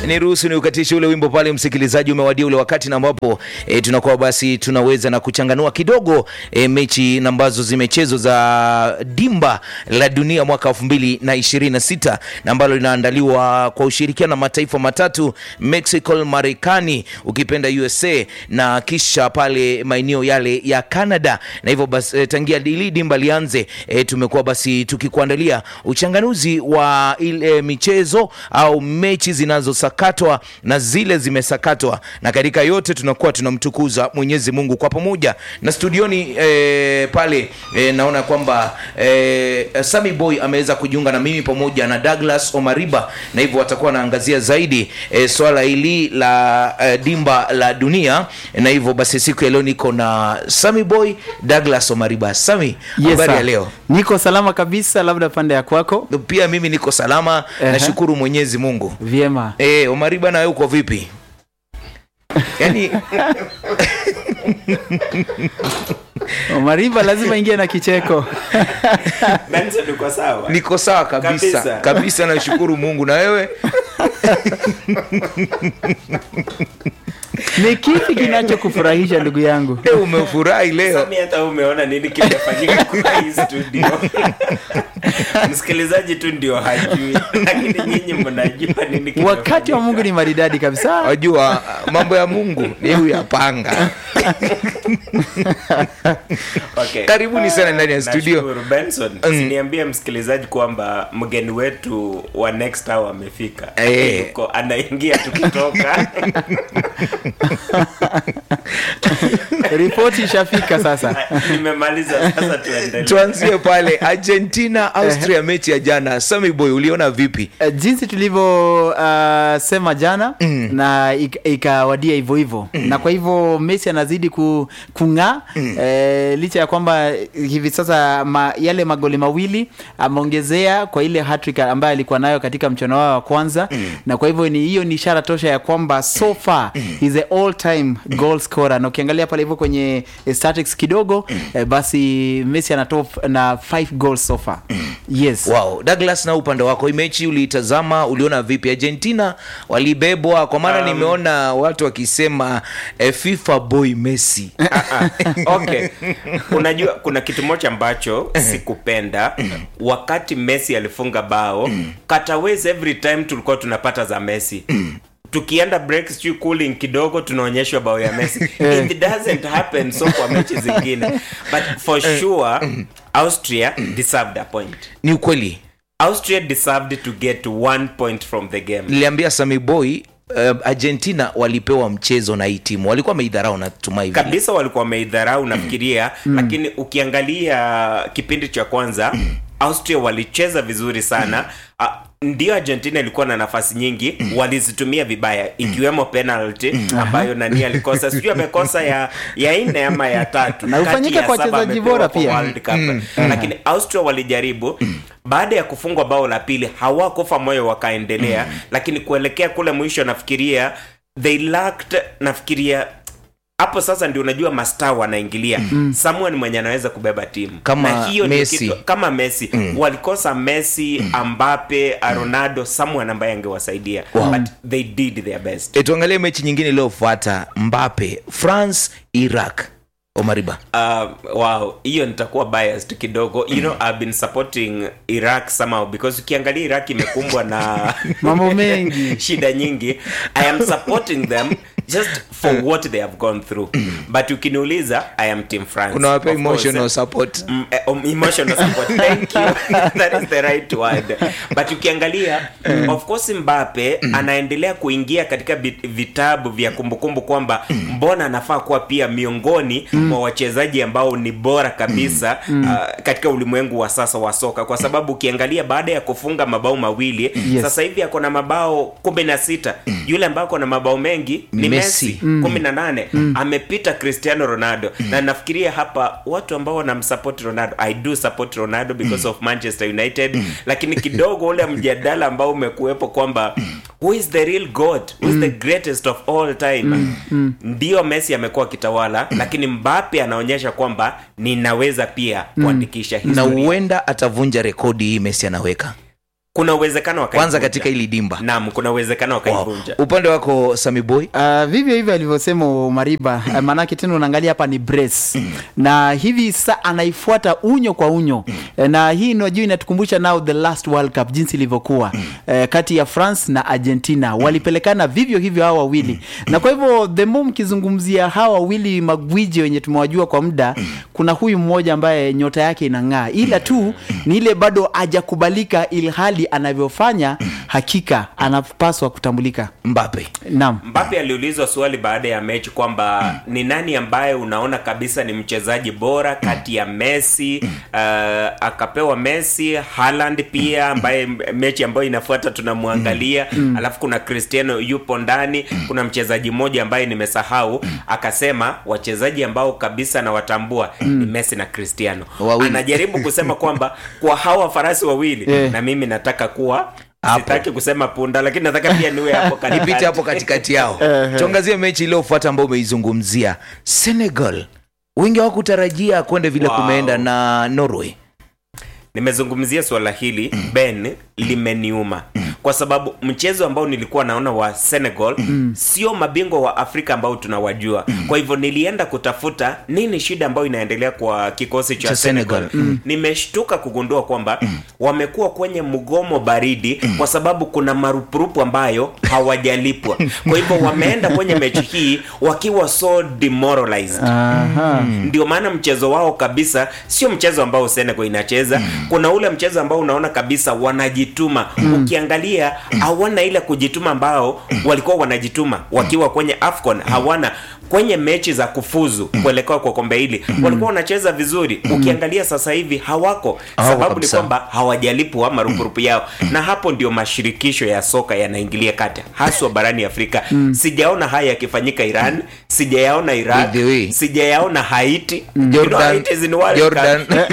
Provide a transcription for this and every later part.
niruhusu ni ukatishe ule wimbo pale, msikilizaji, umewadia ule wakati na ambapo e, tunakuwa basi tunaweza na kuchanganua kidogo e, mechi na ambazo zimechezwa za dimba la dunia mwaka elfu mbili na ishirini na sita na ambalo linaandaliwa kwa ushirikiano na mataifa matatu Mexico, Marekani, ukipenda USA na kisha pale maeneo yale ya Canada, na hivyo basi e, tangia hili dimba lianze e, tumekuwa basi tukikuandalia uchanganuzi wa ile michezo au mechi zinazosakatwa na zile zimesakatwa, na katika yote tunakuwa tunamtukuza Mwenyezi Mungu kwa pamoja. Na studioni e, pale e, naona kwamba e, Sami Boy ameweza kujiunga na mimi pamoja na Douglas Omariba, na hivyo watakuwa wanaangazia zaidi e, swala hili la e, dimba la dunia, na hivyo basi siku ya leo niko na Sami Boy, Douglas Omariba. Sami, Yes, habari ya sir. leo? Niko salama kabisa, labda pande ya kwako. Pia mimi niko salama, Ehe. nashukuru Mwenyezi Mungu. Vyema. Eh, Omariba nawe uko vipi? Yaani Mariba lazima ingie na kicheko. Benson uko sawa? niko sawa kabisa Kabisa. kabisa, nashukuru Mungu. Na wewe? Ni kipi kinachokufurahisha ndugu yangu? Leo umefurahi leo? Sami, hata umeona nini kimefanyika kwa hii studio? Msikilizaji tu ndio hajui, lakini nyinyi mnajua nini kimefanyika. Wakati wa Mungu ni maridadi kabisa. Wajua mambo ya Mungu ni huyapanga. Okay. Karibuni sana ndani ya studio. Nashukuru. Benson, usiniambie msikilizaji kwamba mgeni wetu wa next hour amefika. Eh. Yuko anaingia tukitoka. Ripoti ishafika sasa. Nimemaliza sasa, tuendelee. Tuanzie pale Argentina Austria, mechi ya jana. Sami Boy, uliona vipi? Eh, jinsi tulivyo uh, sema jana na ik- ikawadia hivyo hivyo na kwa hivyo Messi anazidi ku, kung'aa eh, licha ya kwamba hivi sasa ma, yale magoli mawili ameongezea kwa ile hattrick ambayo alikuwa nayo katika mchono wao wa kwanza na kwa hivyo ni hiyo ni ishara tosha ya kwamba so far he's a all time goal scorer na ukiangalia pale hivyo kwenye eh, statistics kidogo eh, basi Messi ana top na 5 goals so far yes Wow, Douglas, na upande wako hii mechi uliitazama, uliona vipi? Argentina walibebwa, kwa maana nimeona watu wakisema eh, FIFA boy Messi. okay unajua kuna kitu moja ambacho sikupenda wakati messi alifunga bao kataways every time tulikuwa tunapata za messi tukienda break sijui cooling kidogo tunaonyeshwa bao ya messi it doesn't happen so kwa mechi zingine but for sure austria deserved a point Ni ukweli, austria deserved to get one point from the game niliambia Sami Boy uh, Argentina walipewa mchezo na hii timu, walikuwa wameidharau, natumai vile. kabisa walikuwa wameidharau nafikiria lakini ukiangalia kipindi cha kwanza austria walicheza vizuri sana Ah, ndio argentina ilikuwa na nafasi nyingi walizitumia vibaya ikiwemo penalty ambayo nani alikosa sijui amekosa ya ya nne ama ya tatu Na Kati hufanyika ya kwa saba wachezaji amepewa bora kwa pia. World Cup. lakini austria walijaribu baada ya kufungwa bao la pili hawakufa moyo wakaendelea lakini kuelekea kule mwisho nafikiria they lacked nafikiria hapo sasa ndio unajua mastaa wanaingilia mm. someone mwenye anaweza kubeba timu Kama na hiyo ndio Messi. kitu- kama messi walikosa messi ambape ronaldo someone ambaye angewasaidia but they did their best E, tuangalie mechi nyingine iliyofuata, Mbappe France Iraq. Omariba, Uh, wow hiyo nitakuwa biased kidogo you know i've been supporting iraq somehow because ukiangalia iraq imekumbwa na Mambo mengi. shida nyingi i am supporting them just for what they have gone through but ukiniuliza i am team france unawapea Of course, emotional eh, support. Mm, eh, um, emotional support thank you that is the right word but ukiangalia of course mbape anaendelea kuingia katika bit- vitabu vya kumbukumbu kwamba mbona anafaa kuwa pia miongoni mwa wachezaji ambao ni bora kabisa uh, katika ulimwengu wa sasa wa soka kwa sababu ukiangalia baada ya kufunga mabao mawili Yes. sasa hivi ako na mabao kumi na sita yule ambaye ako na mabao mengi ni Messi. messi kumi na nane amepita cristiano ronaldo na nafikiria hapa watu ambao wanamsupport ronaldo i do support ronaldo because of manchester united lakini kidogo ule mjadala ambao umekuwepo kwamba who is the real god who is the greatest of all time ndio messi amekuwa akitawala lakini mbape anaonyesha kwamba ninaweza pia kuandikisha na historia huenda atavunja rekodi hii Messi anaweka. kuna uwezekano kwanza wakaivunja. katika hili dimba naam kuna uwezekano wow. wakaivunja upande wako Sami Boy Uh, vivyo hivyo alivyosema Mariba uh, maanake tena unaangalia hapa ni brace na hivi sasa anaifuata unyo kwa unyo Eh, na hii najua inatukumbusha now the last World Cup jinsi ilivyokuwa eh, kati ya France na Argentina walipelekana vivyo hivyo hawa wawili na kwa hivyo the more mkizungumzia hawa wawili magwiji wenye tumewajua kwa muda kuna huyu mmoja ambaye nyota yake inang'aa ila tu ni ile bado hajakubalika ilhali anavyofanya hakika anapaswa kutambulika Mbappe naam Mbappe aliulizwa swali baada ya mechi kwamba ni nani ambaye unaona kabisa ni mchezaji bora kati ya Messi uh, akapewa Messi, Haaland pia ambaye mechi ambayo inafuata tunamwangalia, alafu kuna Cristiano yupo ndani, kuna mchezaji mmoja ambaye nimesahau, akasema wachezaji ambao kabisa nawatambua ni Messi na Cristiano. Wawili. Anajaribu kusema kwamba kwa hawa farasi wawili Eh. na mimi nataka kuwa Hapo. sitaki kusema punda, lakini nataka pia niwe hapo katikati. nipite hapo katikati yao tuangazie mechi iliyofuata ambayo umeizungumzia Senegal wengi hawakutarajia kwenda vile Wow. kumeenda na Norway nimezungumzia swala hili ben limeniuma kwa sababu mchezo ambao nilikuwa naona wa senegal sio mabingwa wa afrika ambao tunawajua kwa hivyo nilienda kutafuta nini shida ambayo inaendelea kwa kikosi cha, Cha Senegal. senegal, nimeshtuka kugundua kwamba wamekuwa kwenye mgomo baridi kwa sababu kuna marupurupu ambayo hawajalipwa kwa hivyo wameenda kwenye mechi hii wakiwa so demoralized Aha. ndio maana mchezo wao kabisa sio mchezo ambao Senegal inacheza kuna ule mchezo ambao unaona kabisa wanajituma ukiangalia hawana ile kujituma ambao walikuwa wanajituma wakiwa kwenye AFCON hawana kwenye mechi za kufuzu kuelekea kwa kombe hili walikuwa wanacheza vizuri ukiangalia sasa hivi hawako Hawako sababu ni kabisa. kwamba hawajalipwa marupurupu yao na hapo ndio mashirikisho ya soka yanaingilia kati haswa barani Afrika sijaona haya yakifanyika Iran sijayaona By Iraq the way. sijayaona Haiti You know, Jordan, Haiti is in World Jordan. Cup.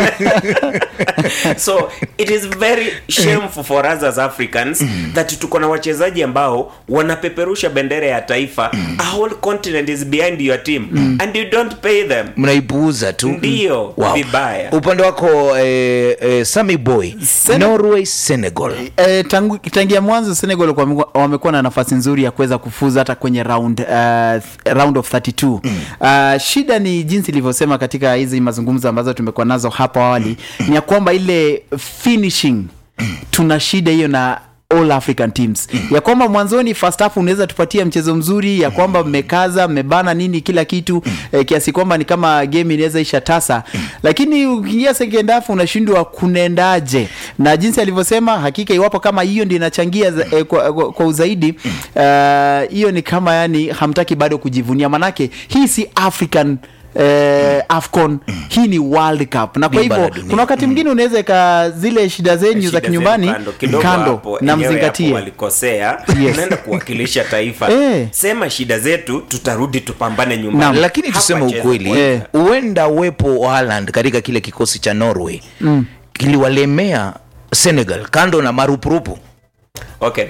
so it is very shameful for us as Africans that tuko na wachezaji ambao wanapeperusha bendera ya taifa a whole continent is behind your team and you don't pay them mnaipuuza tu Ndio, vibaya. upande wako eh, eh, Sami Boy Sen- Norway Senegal Eh, tangu tangia mwanzo Senegal walikuwa wamekuwa- wamekuwa na nafasi nzuri ya kuweza kufuza hata kwenye round uh, round of 32 uh, shida ni jinsi ilivyosema katika hizi mazungumzo ambazo tumekuwa nazo hapo awali ni ya kwamba ile finishing tuna shida hiyo na all african teams ya kwamba mwanzoni first half unaweza tupatia mchezo mzuri ya kwamba mmekaza mmebana nini kila kitu eh, kiasi kwamba ni kama game inaweza isha tasa lakini ukiingia second half unashindwa kunaendaje na jinsi alivyosema hakika iwapo kama hiyo ndio inachangia za- eh, kwa, kwa, kwa uzaidi eh, hiyo ni kama yani hamtaki bado kujivunia manake hii si african Eh, afcon hii ni world cup na kwa Dimba la hivyo dunia. kuna wakati mwingine unaweza ika zile shida zenyu Shida za zenu kinyumbani kando, kidogo kando hapo, na enyewe hapo mzingatie walikosea Yes. unaenda kuwakilisha taifa Eh. sema shida zetu tutarudi tupambane nyumbani Naam. lakini Hapa tuseme cheza ukweli kwanza. Eh. huenda uwepo wa Haaland katika kile kikosi cha Norway kiliwalemea Senegal kando na marupurupu okay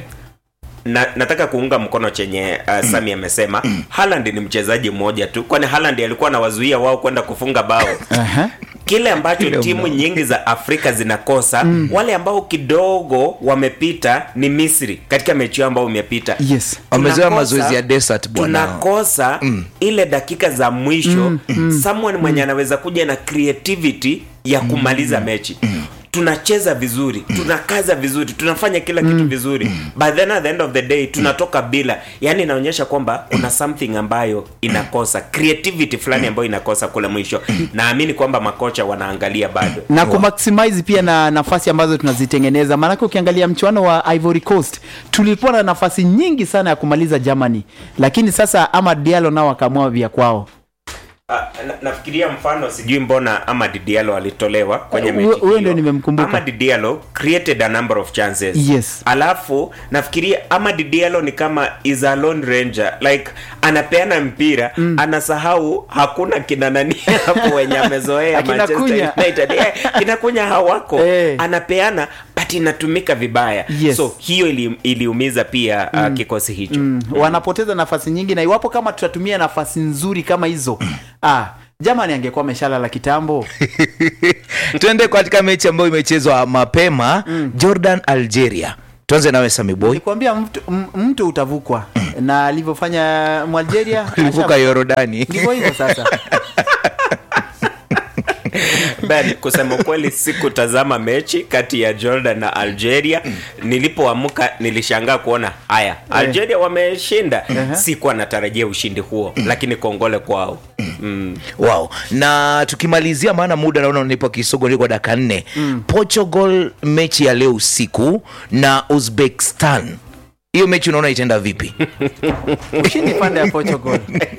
na, nataka kuunga mkono chenye uh, Sami amesema Haaland ni mchezaji mmoja tu kwani Haaland alikuwa anawazuia wao kwenda kufunga bao Aha. kile ambacho Kile timu mmoja. nyingi za Afrika zinakosa wale ambao kidogo wamepita ni Misri katika mechi yao ambao imepita Yes. wamezoea Tunakosa- mazoezi ya desert bwana tunakosa ile dakika za mwisho someone mwenye anaweza kuja na creativity ya kumaliza mechi tunacheza vizuri tunakaza vizuri tunafanya kila kitu vizuri but then at the end of the day tunatoka bila yani inaonyesha kwamba kuna something ambayo inakosa creativity fulani ambayo inakosa kule mwisho naamini kwamba makocha wanaangalia bado na kumaximize pia na nafasi ambazo tunazitengeneza maanake ukiangalia mchuano wa ivory coast tulikuwa na nafasi nyingi sana ya kumaliza germany lakini sasa amad dialo nao akaamua vya kwao Ah, na, nafikiria mfano sijui mbona Amad Diallo alitolewa kwenye Eh, mechi huyo- huyo hiyo. ndio nimemkumbuka. Amad Diallo created a number of chances Yes. alafu nafikiria Amad Diallo ni kama is a lone ranger like anapeana mpira anasahau hakuna kina nani hapo wenye amezoea Akina Manchester Kunya. United eh, kina kunya hawako Eh. anapeana but inatumika vibaya Yes. so hiyo ili, iliumiza pia uh, kikosi hicho mm. wanapoteza nafasi nyingi na iwapo kama tutatumia nafasi nzuri kama hizo ah, jamani angekuwa ameshalala kitambo tuende katika mechi ambayo imechezwa mapema jordan algeria tuanze nawe samiboy nikuambia mtu, m- mtu utavukwa na alivyofanya mwalgeria ulivuka yorodani ndivyo hivyo sasa Ben, kusema kweli sikutazama mechi kati ya jordan na algeria nilipoamka nilishangaa kuona haya algeria wameshinda sikuwa natarajia ushindi huo lakini kongole kwao mm. wow na tukimalizia maana muda naona unipo kisogo niko dakika nne portugal mechi ya leo usiku na uzbekistan hiyo mechi unaona itaenda vipi ushindi pande ya portugal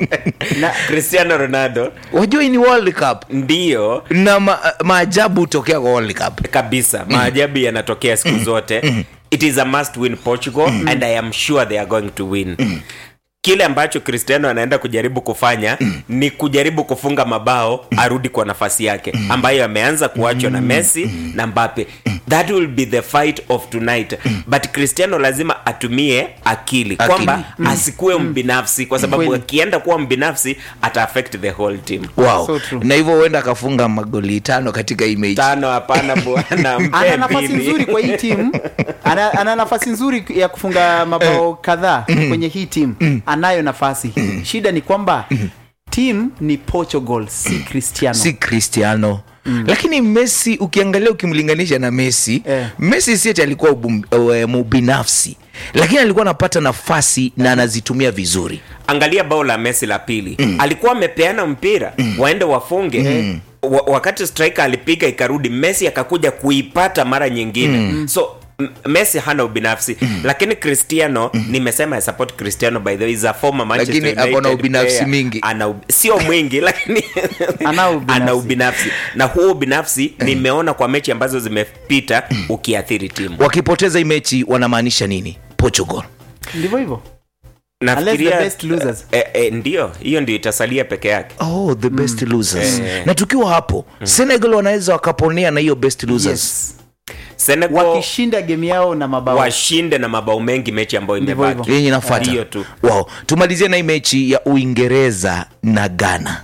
na cristiano ronaldo wajua hii ni world cup ndiyo na ma, maajabu hutokea kwa world cup kabisa maajabu yanatokea siku zote it is a must win portugal and i am sure they are going to win kile ambacho cristiano anaenda kujaribu kufanya ni kujaribu kufunga mabao arudi kwa nafasi yake ambayo ameanza kuachwa na messi na mbape that will be the fight of tonight but cristiano lazima atumie akili, Akili. kwamba asikuwe mbinafsi kwa sababu Kweli. akienda kuwa mbinafsi ata affect the whole team wow So true. na hivyo huenda akafunga magoli tano katika hii mechi tano hapana bwana mpe ana nafasi mbili. nzuri kwa hii timu ana, ana nafasi nzuri ya kufunga mabao kadhaa kwenye hii timu anayo nafasi shida ni kwamba timu ni portugal si cristiano si cristiano lakini messi ukiangalia ukimlinganisha na messi Eh. messi si ati alikuwa ubum- eh, mubinafsi lakini alikuwa anapata nafasi na anazitumia vizuri angalia bao la messi la pili mm. alikuwa amepeana mpira mm. waende wafunge mm. wa, wakati striker alipiga ikarudi messi akakuja kuipata mara nyingine mm. so M- messi hana ubinafsi mm. lakini cristiano mm. nimesema I support cristiano by the way is a former Manchester Lakini ako na United ubinafsi player. mingi. ana ub- sio mwingi lakini Ana ubinafsi. ana ubinafsi na huo ubinafsi nimeona kwa mechi ambazo zimepita ukiathiri timu wakipoteza hii mechi wanamaanisha nini portugal ndivyo hivyo Unless nafikiria the best losers. eh, eh, ndio hiyo ndio itasalia peke yake oh the best losers Eh. na tukiwa hapo senegal wanaweza wakaponea na hiyo best losers yes. senegal wakishinda game yao na mabao washinde na mabao mengi mechi ambayo Ndivyo imebaki hivyo. yenye nafata Hiyo tu. wow tumalizie na hii mechi ya uingereza na ghana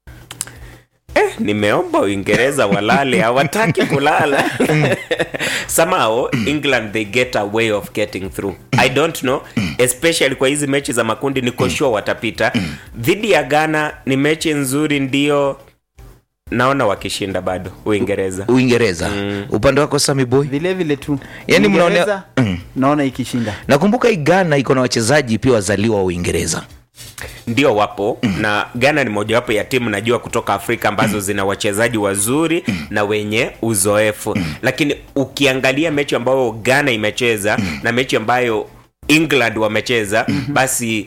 eh, nimeomba uingereza walale hawataki kulala somehow england they get a way of getting through i don't know especially kwa hizi mechi za makundi niko sure watapita dhidi ya ghana ni mechi nzuri ndio naona wakishinda bado uingereza uingereza upande wako sami boy vile vile tu Yaani mnaone- Uingereza, Mm. naona ikishinda nakumbuka hii ghana iko na wachezaji pia wazaliwa wa uingereza ndio wapo na ghana ni mojawapo ya timu najua kutoka afrika ambazo zina wachezaji wazuri na wenye uzoefu lakini ukiangalia mechi ambayo ghana imecheza na mechi ambayo england wamecheza basi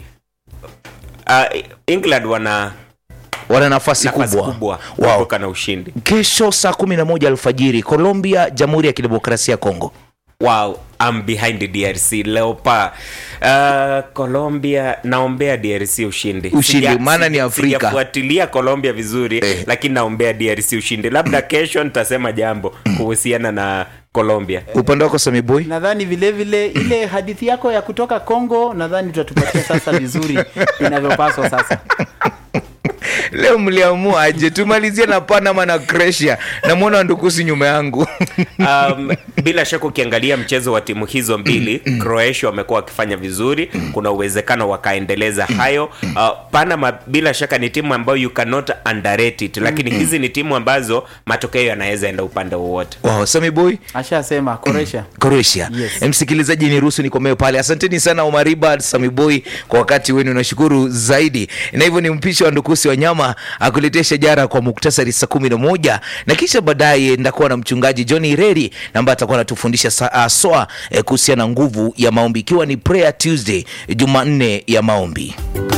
uh, england wana wana nafasi nafasi kubwa, kubwa Wow. kutoka na ushindi kesho saa kumi na moja alfajiri colombia jamhuri ya kidemokrasia ya kongo wow I'm behind drc leopa uh, colombia naombea drc ushindi Ushindi, Sija- maana ni Afrika. sijafuatilia colombia vizuri Eh. lakini naombea drc ushindi labda kesho nitasema jambo kuhusiana na colombia upande wako sami boy nadhani vile vile ile hadithi yako ya kutoka congo nadhani tutatupatia sasa vizuri inavyopaswa sasa leo mliamua aje tumalizie na panama na croatia namwona wandukusi nyuma yangu um, bila shaka ukiangalia mchezo wa timu hizo mbili croatia wamekuwa wakifanya vizuri kuna uwezekano wakaendeleza hayo uh, panama bila shaka ni timu ambayo you cannot underrate it lakini hizi ni timu ambazo matokeo yanaweza enda upande wowote wow, sami boy ashasema koresha croatia Yes. msikilizaji ni ruhusu nikomee pale asanteni sana omariba samiboy kwa wakati wenu nashukuru zaidi na hivyo ni mpisho wa ndukusi wa nyama akuletea shajara kwa muktasari saa kumi na moja na kisha baadaye ndakuwa na mchungaji john ireri na ambaye atakuwa anatufundisha sa- uh, soa eh, kuhusiana na nguvu ya maombi ikiwa ni prayer tuesday jumanne ya maombi